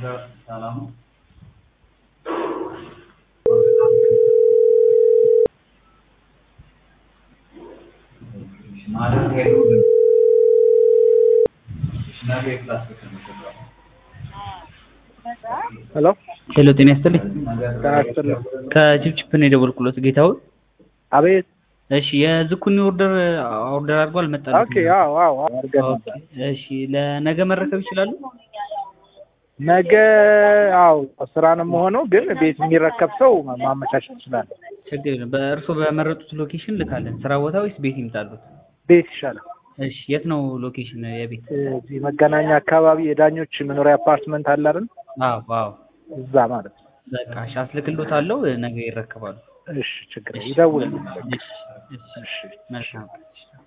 ሰላም ማለት ሄዱ ነገ ክላስ ሄሎ ሄሎ ጤና ይስጥልኝ። ጤና ይስጥልኝ። ከችፕችፕ ነው የደወልኩለት ጌታውን። አቤት። እሺ የዝኩኒ ኦርደር ኦርደር አድርጎ አልመጣልኝም። ኦኬ። አዎ አዎ አድርገን ኦኬ፣ ነበር። እሺ ለነገ መረከብ ይችላሉ? ነገ አዎ ስራ ነው የምሆነው፣ ግን ቤት የሚረከብ ሰው ማመቻቸት ይችላል። ችግር የለም። በእርሶ በመረጡት ሎኬሽን ልካለን። ስራ ቦታ ወይስ ቤት ይምጣሉት? ቤት ይሻላል። እሺ የት ነው ሎኬሽን የቤት? እዚህ መገናኛ አካባቢ የዳኞች መኖሪያ አፓርትመንት አለ አይደል? አዎ አዎ። እዛ ማለት ነው። በቃ እሺ አስልክሎታለሁ። ነገ ይረከባሉ። እሺ ችግር የለም። ይደውል። እሺ እሺ መልካም